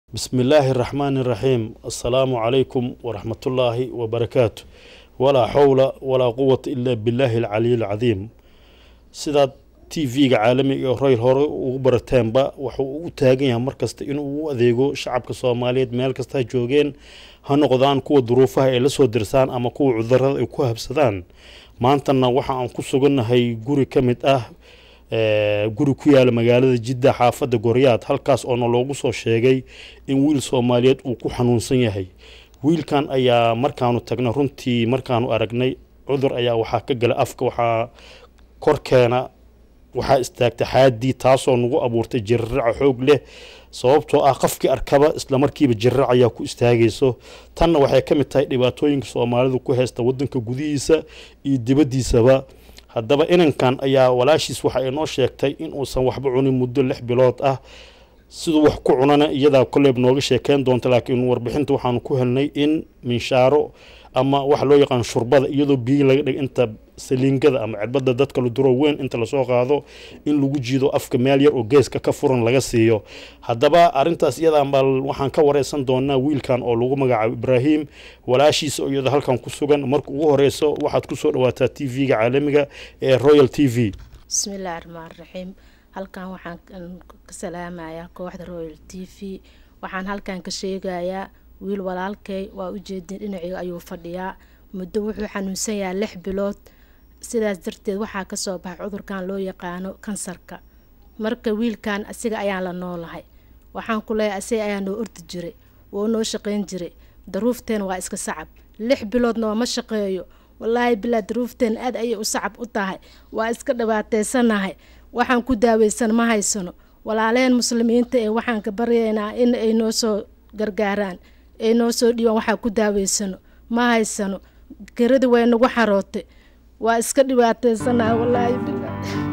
بسم الله الرحمن الرحيم السلام عليكم ورحمة الله وبركاته ولا حول ولا قوة إلا بالله العلي العظيم sidaad tv-ga caalamiga royal hore ugu barateenba wuxuu u taagan yahay markasta inuu u adeego shacabka soomaaliyeed meel kasta ha joogeen ha noqdaan kuwa duruufaha ay la soo dirsaan ama kuwa cudurada ay ku habsadaan maantana waxa aan ku sugannahay guri ka mid ah guri ku yaala magaalada jidda xaafadda goryaad halkaas oona loogu soo sheegay in wiil soomaaliyeed uu ku xanuunsan yahay wiilkan ayaa markaanu tagnay runtii markaanu aragnay cudur ayaa waxaa ka gala afka waxaa korkeena waxaa istaagtay xaadii taasoo nagu abuurtay jiriraca xoog leh sababtoo ah qofkii arkaba islamarkiiba jirirac ayaa ku istaagayso tanna waxay ka mid tahay dhibaatooyinka soomaalidu ku haysta wadanka gudihiisa iyo dibaddiisaba haddaba inankan ayaa walaashiis waxa ay noo sheegtay in uusan waxba cunin muddo lix bilood ah siduu wax ku cunana iyadaa koleyb nooga sheekeyn doonta laakiin warbixinta waxaanu ku helnay in minshaaro ama waxa loo yaqaan shurbada iyadoo biyi laga dhig inta saliingada ama cirbada dadka la duro weyn inta lasoo qaado in lagu jiido afka meel yar oo geeska ka furan laga siiyo haddaba arintaas iyadan baa waxaan ka wareysan doonaa wiilkan oo lagu magacaabo ibraahim walaashiisa oo iyada halkan ku sugan marka ugu horeyso waxaad kusoo dhawaataa t v-ga caalamiga ee royal t v bismillaahi raxmaan raxiim halkan waxaan ka salaamayaa kooxda royal t v waxaan halkan ka sheegayaa wiil walaalkay waa ujeedin dhinaciga ayuu fadhiyaa muddo wuxuu xanuunsan yahay lix bilood sidaas darteed waxaa kasoo baxay cudurkan loo yaqaano kansarka marka wiilkan asiga ayaan la noolahay waxaan ku leeyahay asiga ayaa noo ordi jiray woo noo shaqeyn jiray daruufteen waa iska sacab lix bilood nooma shaqeeyo walaahi bilaa daruufteen aad ayay u sacab u tahay waa iska dhibaateysanahay waxaan ku daaweysan ma haysano walaaleen muslimiinta ee waxaan ka baryaynaa in ay noo soo gargaaraan ay noo soo dhiibaan waxaa ku daaweysano ma haysano geradi way nagu xarootay waa iska dhibaateysanaa walaahi bila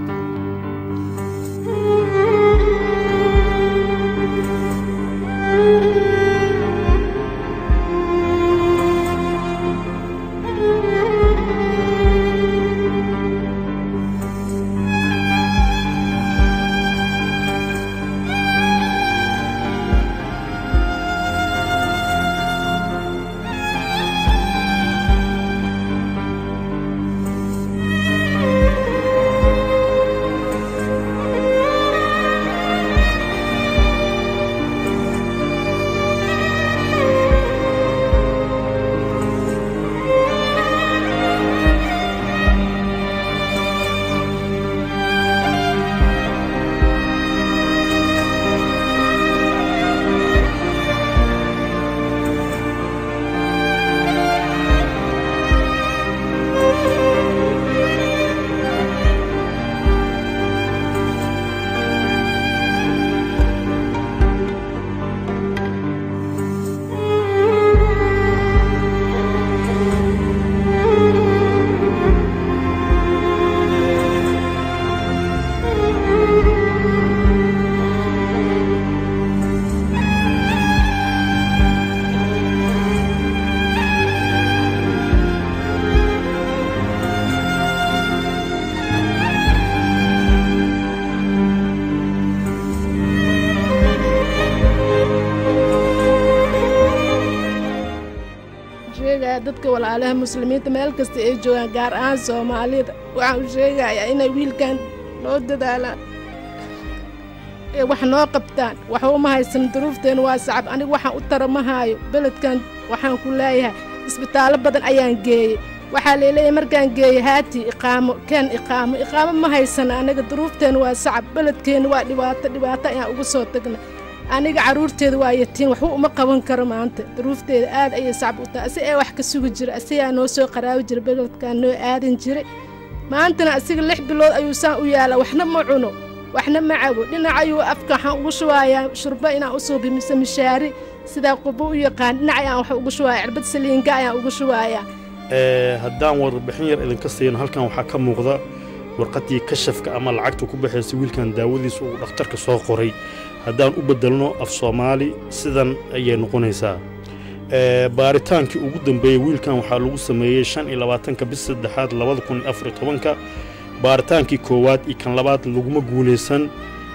dadka walaalaha muslimiinta meel kasta ay joogaan gaar ahaan soomaalida waxaan u sheegayaa inay wiilkan noo dadaalaan ee wax noo qabtaan waxba uma haysan duruufteena waa sacab aniga waxaan u tara ma haayo beledkan waxaan ku leeyahay isbitaallo badan ayaan geeyey waxaa leeleeyahay markaan geeyey haati iqaamo keen iqaamo iqaamo ma haysan aniga duruufteena waa sacab beledkeena waa dhibaato dhibaato ayaan uga soo tagnay aniga caruurteeda waa yatiin waxba uma qaban karo maanta duruufteeda aad ayay sacab u tahay asiga ee wax ka sugi jira asigaa noo soo qaraabi jira beledkaan noo aadan jiray maantana asiga lix bilood ayuu saan u yaalaa waxna ma cuno waxna ma cabo dhinac ayuu afka waxaan ugu shubayaa shurbo inaan u suubi mise mishaari sidaa qubo u yaqaan dhinac ayaan wax ugu shubaaya cirbad saliinga ayaan ugu shubayaa haddaan warbixin yar idinka siino halkan waxaa ka muuqda warqaddii kashafka ama lacagta ku baxaysa wiilkan daawadiisa uu dhakhtarka soo qoray haddaan u beddelno af soomaali sidan ayay noqonaysaa baaritaankii ugu dambeeyey wiilkan waxaa lagu sameeyey shan iyo labaatanka bis saddexaad labada kun iyo afar iyo tobanka baaritaankii koowaad iyo kan labaad laguma guulaysan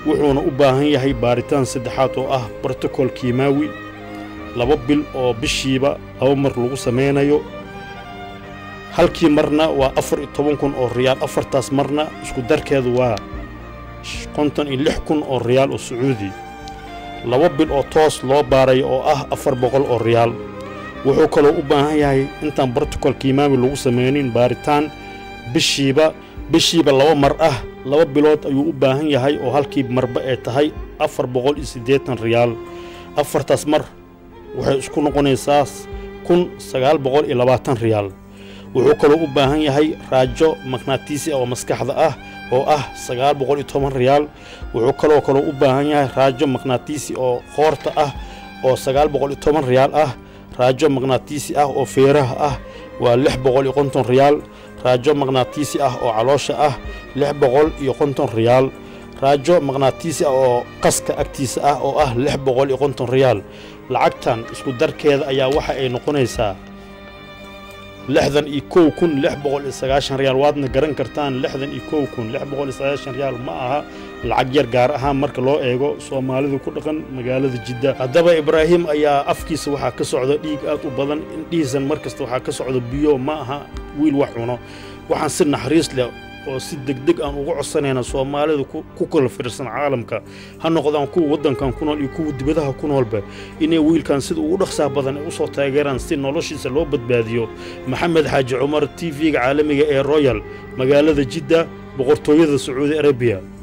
wuxuuna u baahan yahay baaritaan saddexaad oo ah brotocol kiimaawi laba bil oo bishiiba laba mar lagu samaynayo halkii marna waa afar iyo toban kun oo riyaal afartaas marna isku darkeedu waa konton iyo lix kun oo riyaal oo sacuudi laba bil oo toos loo baarayo oo ah afar boqol oo riyaal wuxuu kaloo u baahan yahay intaan brotocol kiimaami lagu samaynin baaritaan bishiiba bishiiba laba mar ah laba bilood ayuu u baahan yahay oo halkii marba ay tahay afar boqol iyo siddeetan riyaal afartaas mar waxay isku noqonaysaa kun sagaal boqol iyo labaatan riyaal wuxuu kaloo u baahan yahay raajo maknaatiisi oo maskaxda ah oo ah sagaal boqol iyo toban riyaal wuxuu kaloo kaloo u baahan yahay raajo maknaatiisi oo qoorta ah oo sagaal boqol iyo toban riyaal ah raajo maknaatiisi ah oo feeraha ah waa lix boqol iyo konton riyaal raajo maknaatiisi ah oo caloosha ah lix boqol iyo konton riyaal raajo maknaatiisi ah oo qaska agtiisa ah oo ah lix boqol iyo konton riyaal lacagtan isku darkeeda ayaa waxa ay noqonaysaa lixdan iyo kow kun lix boqol iyo sagaashan riyaal waadna garan kartaan lixdan iyo kow kun lix boqol iyo sagaashan riyaal ma aha lacag yar gaar ahaan marka loo eego soomaalidu ku dhaqan magaalada jidda haddaba ibraahim ayaa afkiisa waxaa ka socda dhiig aad u badan indhihiisan mar kasta waxaa ka socda biyo ma aha wiil wax cuno waxaan si naxariis leh oo si degdeg aan uga codsanayna soomaalida ku kala fiirsan caalamka ha noqdaan kuwa waddankan ku nool iyo kuwa dibadaha ku noolba inay wiilkan sida ugu dhaqsaha badan ay u soo taageeraan si noloshiisa loo badbaadiyo maxamed xaaji cumar t v-ga caalamiga ee royal magaalada jidda boqortooyada sacuudi arabiya